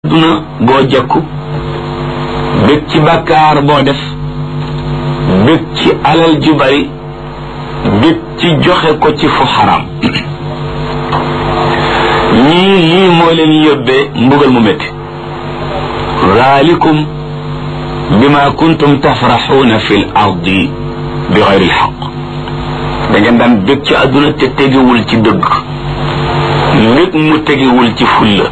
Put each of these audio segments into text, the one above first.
duna goo jekku bég ci bàkkaar boo def bég ci alal ju bari bég ci joxe ko ci fu xaram ñii lii moo leen yóbbee mbugal mu métti zalikum bima kuntum tafraxuuna fi l ardi bi xayri lxaq da ngeen daan bég ci àdduna te tegewul ci dëgg mbég mu tegewul ci fulla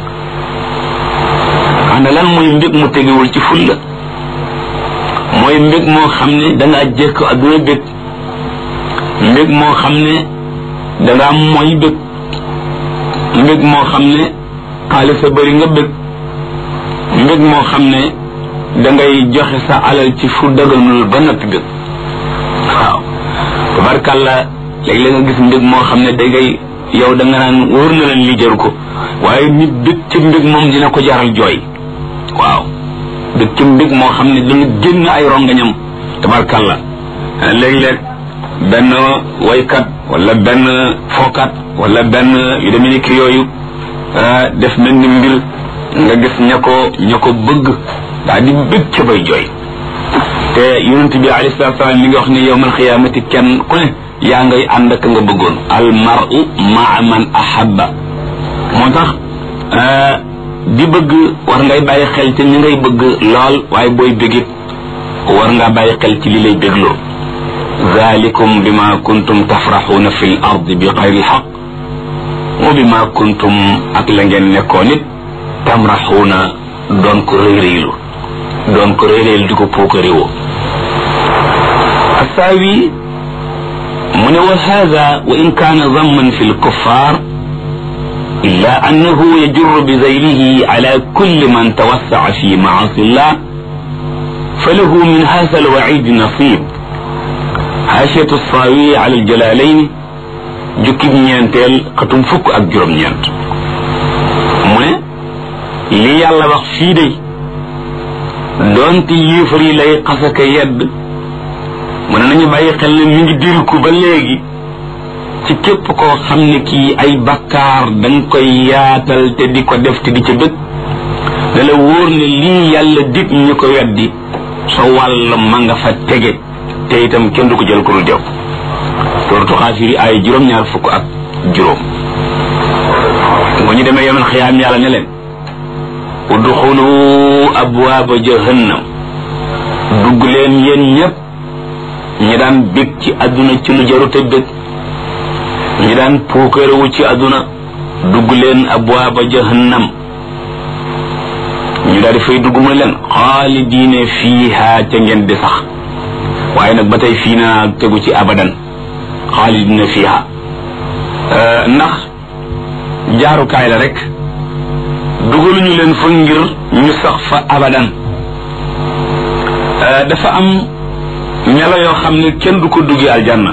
ana lan mooy mbég mu tegewul ci fulla mooy mbég moo xam ne dangaa jekk àdduna bég mbég moo xam ne dangaa mooy bég mbég moo xam ne xaalis a bëri nga bég mbég moo xam ne dangay joxe sa alal ci fu daganul ba noppi bég waaw tabarkàlla léeg-léeg nga gis mbég moo xam ne dangay yow da nga naan wóor na leen li jaru ko waaye nit bég ci mbég moom dina ko jaral jooy waaw bég ci mbég moo xam ne dana génn ay rongañam tabarkàlla léeg-léeg benn waykat wala benn fookat wala benn yu demee ni ki yooyu def mel ni mbir nga gis ña ko ña ko bëgg daa di bég ca bay jooy te yonent bi alayhi salaatu salaam mi ngi wax ne yowmal xiyaamati kenn ku ne yaa ngay ànd ak nga bëggoon al mar'u maa man ahabba moo tax di bëgg war ngay bàyyi xel ci ñi ngay bëgg lool waaye booy bégit war ngaa bàyyi xel ci li lay bégloo zalikum bima kuntum tafraxuuna fi l ard bi xayri lxaq wa bima kuntum ak la ngeen nekkoon it tamraxuuna doon ko réyréylu doon ko réyréylu di ko puukaréwoo assaawi mu ne wa hada wa in kaana damman fi lkuffar illa annahu yajurru bi zaylihi ala kulli man tawassaca fi maasi llah falahu min hada alwacid nasib xaasiyatu saawi ala aljalalayn jukkib ñeenteel xatum fukk ak juróom-ñeent mu ne li yàlla wax fii day doonte yéefar yi lay xasaka yedd mu ne nañu bàyyi xel ne mi ngi diriku ba léegi ci képp koo xam ne kii ay bakkaar danga koy yaatal te di ko def te di ca bëgg da la wóor ne lii yàlla dig ñu ko weddi sa wàll ma nga fa tege te itam kenn du ko jël ko dul jaww suratu xaafiri ay juróom-ñaar fukk ak juróom bu ñu demee yomal xiyaam yàlla ne leen udxulu abwaaba jahannam dugg leen yéen ñépp ñi daan bég ci àdduna ci lu jarute bég ñi daan puukarewu ci àdduna dugg leen abwaaba jahannam ñu daal di fay dugg mu leen xaalidiine fiiha ca ngeen di sax waaye nag ba tey fii naa tegu ci abadan xaalidina fiha ndax jaarukaay la rek dugaluñu leen fa ngir ñu sax fa abadan dafa am melo yoo xam ne kenn du ko duggee aljanna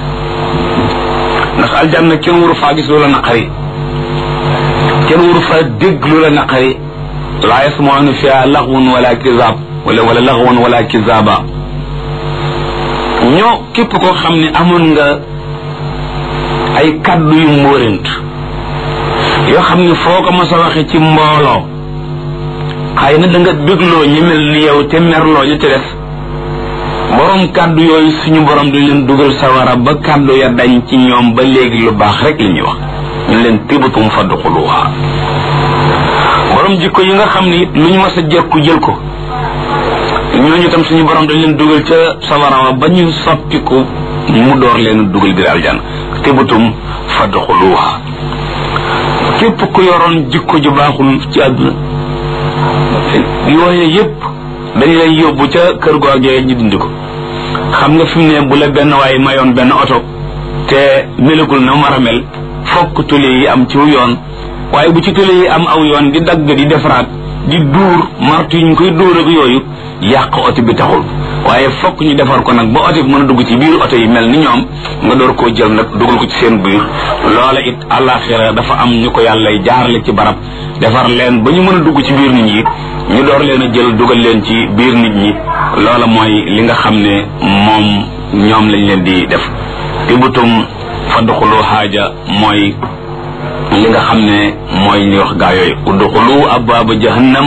ndax aljanna kenn waru faa gis loola naqari kenn waru faa dégg loola naqari laa yasmauna fiha laxwun wala kizab wala wala laxwan wala kizaba ñoo képp koo xam ne amoon nga ay kaddu yu mbóorent yoo xam ne foo ko mos a waxe ci mbooloo xëy na da nga bégloo ñu mel ni yow te merloo ñu te def borom kaddu yooyu suñu borom dañ leen dugal sawara ba kaddu ya dañ ci ñoom ba léegi lu baax rek li ñuy wax ñu leen tibatum fadxuluha borom jikko yi nga xam ne it lu ñu mos a jekku jël ko ñooñu tam suñu borom dañ leen dugal ca sawara ba ñu soppiku mu door leen dugal biir aljanna tibatum fadxuluha képp ku yoroon jikko ju baaxul ci àdduna yooye yépp dañ lay yóbbu ca kër googee ñu dindi ko xam nga fi mu ne bu la benn waaye mayoon benn oto te melagul na mar a mel fokk tule yi am ci yoon waaye bu ci tule yi am aw yoon di dagg di defaraat di duur martu yi ñu koy dóor ak yooyu yàq oto bi taxul waaye fokk ñu defar ko nag ba oto bi mën a dugg ci biir oto yi mel ni ñoom nga door koo jël nag dugal ko ci seen biir loola it àllaaxira dafa am ñu ko yàlla jaarale ci barab defar leen ba ñu mën a dugg ci biir nit ñi ñu door leen a jël dugal leen ci biir nit ñi loola mooy li nga xam ne moom ñoom lañ leen di def tibutum fa duxulu xaaja mooy li nga xam ne mooy li wax gaa yooyu udxulu abwaaba jahannam